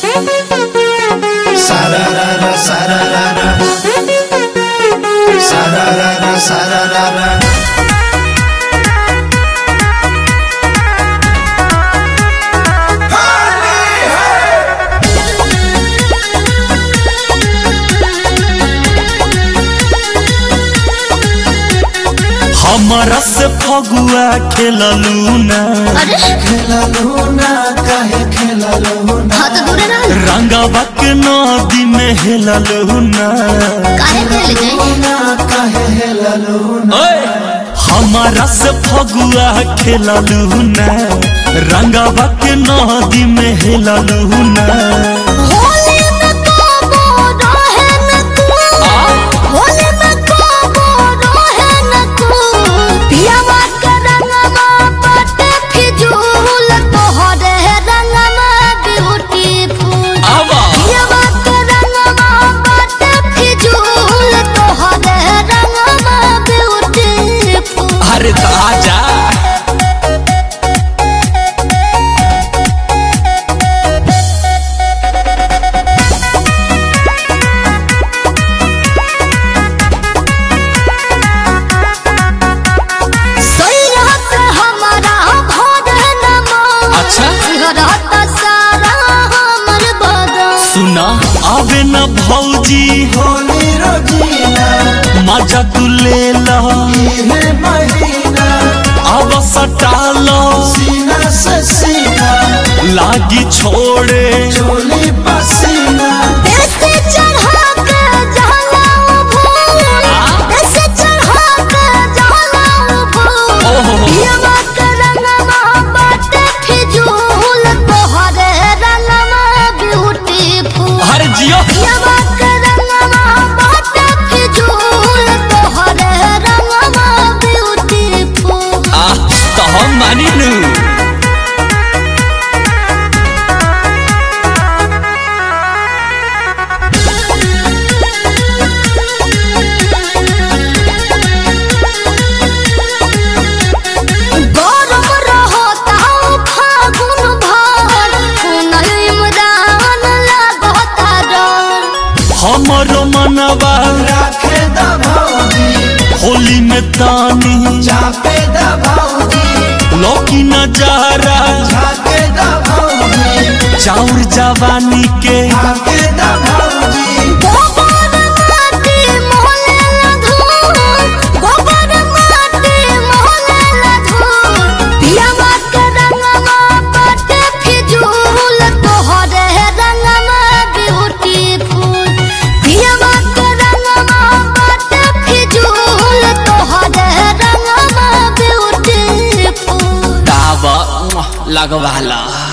Sararara, sararara. Sararara, sararara. हमारा से फगुआ खेललू ना अरे खेललू ना काहे खेललू ना हाँ तो दूर रह रंगावा के नदी में हेललू ना काहे खेल गए ना काहे हेललू ना हमारा से फगुआ खेललू ना रंगावा के नदी में हेललू ना होली में काबो रहे न तू होली में काबो रहे न तू पियावा के रंगवा बाटे फिजूल तोहरे रंगवा ब्यूटीफुल आवा पियावा के रंगवा बाटे फिजूल तोहरे रंगवा ब्यूटीफुल अरे ताजा सोइया से हमारा भोर नमा अच्छा सिहरत सारा हमर बदन सुना आवे ना भौजी होली रोजीना मजा तू ले ला इहे महीना अब सटालो सीना से सीना लागी छोड़े चोली पसीना देसे चढ़ा के जलाओ भूल देसे चढ़ा के जलाओ भूल ओहो। पियवा के रंगवा बाटे फिजूल तोहरे रंगवा ब्यूटीफुल हर जियो पियवा के रंगवा बाटे फिजूल तोहरे रंगवा ब्यूटीफुल आ तो हम मानी नू गरम रहता फागुन भर सुनल इमरान लागता डर हमरो मनवा राखे दा भौजी होली में तानी चापे दा भौजी लौकी नजारा झाके दा भौजी चाउर जवानी के झाके दा भौजी गोबर माटी मोहले लधूर गोबर माटी मोहले लधूर पियावा के रंगवा बाटे फिजूल तोहरे रंगवा ब्यूटीफुल पियावा के रंगवा बाटे फिजूल तोहरे रंगवा ब्यूटीफुल दावा लगवाला